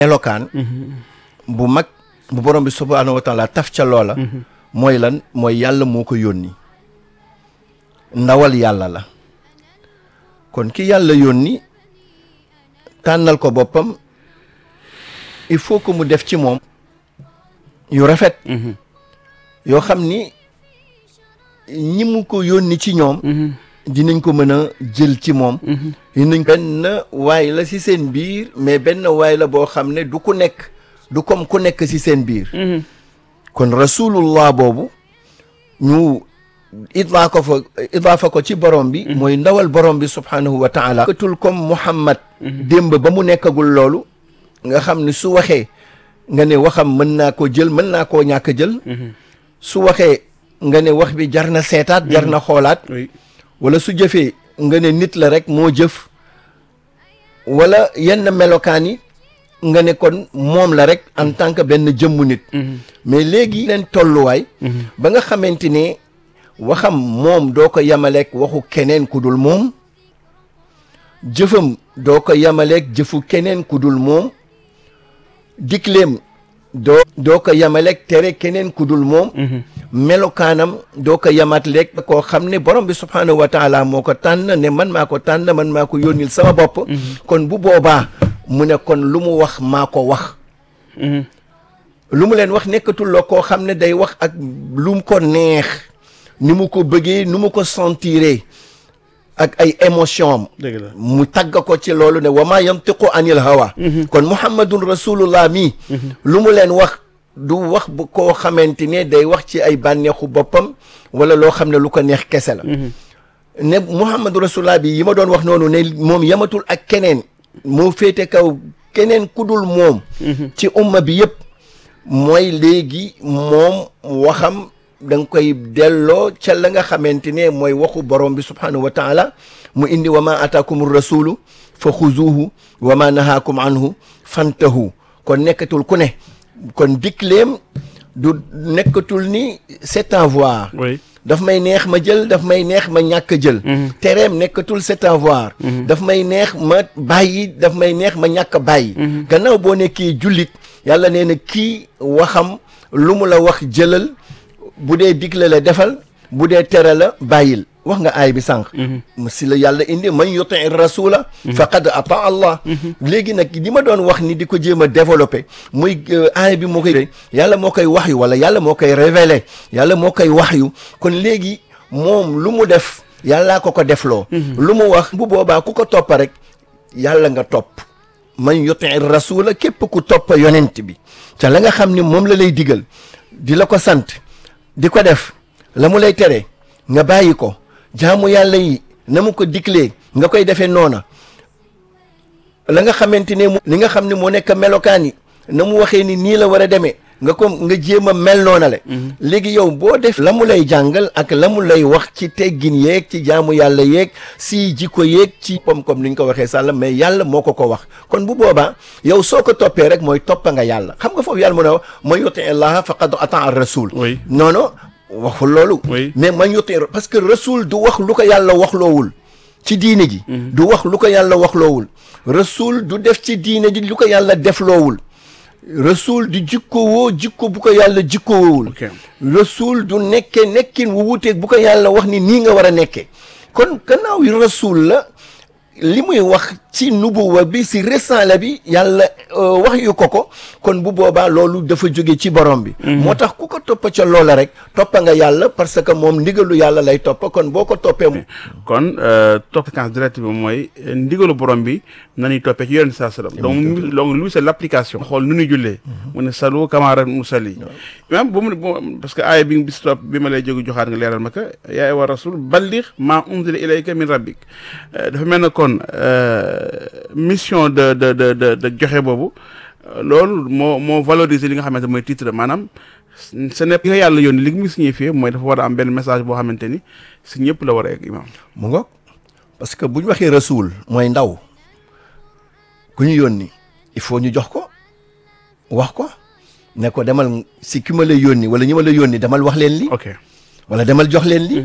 melokaan bu mag bu borom bi subhaanahu wa taala taf ca loola mooy lan mooy yàlla moo ko yónni ndawal yàlla la kon ki yàlla yónni tànnal ko boppam il faut que mu def ci moom yu rafet yoo xam ni ñi mu ko yónni ci ñoom dinañ ko mën a jël ci moom dinañ benn waay la ci seen biir mais benn waay la boo xam ne du ku nekk du comme ku nekk ci seen biir kon rasulullah boobu ñu idlaa ko fa idaafa ko ci borom bi mooy ndawal borom bi subhanahu wa taala katul comme muhammad démb ba mu nekkagul loolu nga xam ne su waxee nga ne waxam mën naa ko jël mën naa koo ñàkk jël su waxee nga ne wax bi jar na seetaat jar na xoolaat wala su jëfee nga ne nit la rek moo jëf wala yenn melokaan yi nga ne kon moom la rek en tant que benn jëmmu nit mais léegi leen tolluwaay ba nga xamante ne waxam moom doo ko yamaleeg waxu keneen ku dul moom jëfam doo ko yamaleeg jëfu keneen ku dul moom dikleem doo doo ko yamaleeg tere keneen ku dul moom melokaanam doo ko yamat leeg koo xam ne borom bi subhaanahu wa taala moo ko tànn ne man maa ko tànn man maa ko yónnil sama bopp kon bu boobaa mu ne kon lu mu wax maa ko wax lu mu leen wax nekkatul la koo xam ne day wax ak lu mu ko neex ni mu ko bëggee nu mu ko sentiree ak ay émotion am mu tagg ko ci loolu ne wa maa yantiqu anil hawa kon muhammadun rasulullah mi lu mu leen wax du wax bu koo xamante ne day wax ci ay bànneexu boppam wala loo xam ne lu ko neex kese la ne muhammadu rasulullah bi yi ma doon wax noonu ne moom yamatul ak keneen moo féete kaw keneen ku dul moom ci umma bi yëpp mooy léegi moom waxam da nga koy delloo ca la nga xamante ne mooy waxu borom bi subhanahu wa taala mu indi wa ma ataakum rasulu fa xuzuhu wa ma nahaakum anhu fantahu kon nekkatul ku ne kon dikleem du nekkatul ni c'est à voir daf may neex ma jël daf may neex ma ñàkk jël tereem nekkatul c'est à voir daf may neex ma bàyyi daf may neex ma ñàkk bàyyi gannaaw boo nekkee jullit yàlla nee na kii waxam lu mu la wax jëlal bu dee digle la defal bu dee tere la bàyyil wax nga aay bi sànq si la yàlla indi man yuti rasula faqad ata allah léegi nag li ma doon wax ni di ko jéem a développé muy aay bi moo koy yàlla moo koy wax yu wala yàlla moo koy révélé yàlla moo koy wax yu kon léegi moom lu mu def yàllaa ko ko defloo lu mu wax bu boobaa ku ko toppa rek yàlla nga topp man yuti rasula képp ku toppa yonent bi te la nga xam ni moom la lay digal di la ko sant di ko def la mu lay tere nga bàyyi ko jaamu yàlla yi na mu ko diklee nga koy defee noona la nga xamante ne li nga xam ne moo nekk melokaan yi na mu waxee ni nii la war a demee nga ko nga jéem a mel noona le léegi yow boo def la mu lay jàngal ak la mu lay wax ci teggin yeeg ci jaamu yàlla yeeg si jikko yeeg ci pom comme ni ñu ko waxee sàlla mais yàlla moo ko ko wax kon bu boobaa yow soo ko toppee rek mooy toppa nga yàlla xam nga foofu yàlla mu ne wax man yuti allaha faqad ata ar rasul non non waxul loolu mais man yuti parce que rasul du wax lu ko yàlla wax loowul ci diine ji du wax lu ko yàlla wax loowul rasul du def ci diine ji lu ko yàlla def loowul rasul du jikko woo jikko bu ko yàlla jikko woowul rasul du nekke nekkin wu wuteeg bu ko yàlla wax ni nii nga war a nekkee kon gannaaw yi rasul la li muy wax ci nubuwa bi si risaala bi yàlla wax yu ko ko kon bu boobaa loolu dafa jóge ci borom bi moo tax ku ko toppa ca loola rek toppa nga yàlla parce que moom ndigalu yàlla lay toppa kon boo ko toppee kon topp séquence directe bi mooy ndigalu borom bi nañuy toppee ci yonent saa sallam donc donc lui c'est l'application xool nu ñuy jullee mu ne salu kamara musalli imam bu mu parce que aaya bi bis topp bi ma lay jóge joxaat nga leeral ma ka yaa wa rasul balligh ma unzila ilayka min rabbik dafa mel na kon mission de de de de de joxe boobu loolu moo moo valoriser li nga xamante mooy titre maanaam ce n'est pas yàlla yónni li mu signifié mooy dafa war a am benn message boo xamante ni si ñëpp la war a egg imam mu ngoog parce que bu ñu waxee rasul mooy ndaw ku ñu yónni il faut ñu jox ko wax ko ne ko demal si ki ma la yónni wala ñi ma la yónni demal wax leen li ok wala demal jox leen li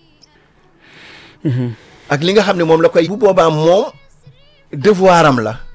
ak li nga xam ne moom la koy bu boobaa moom devoir am la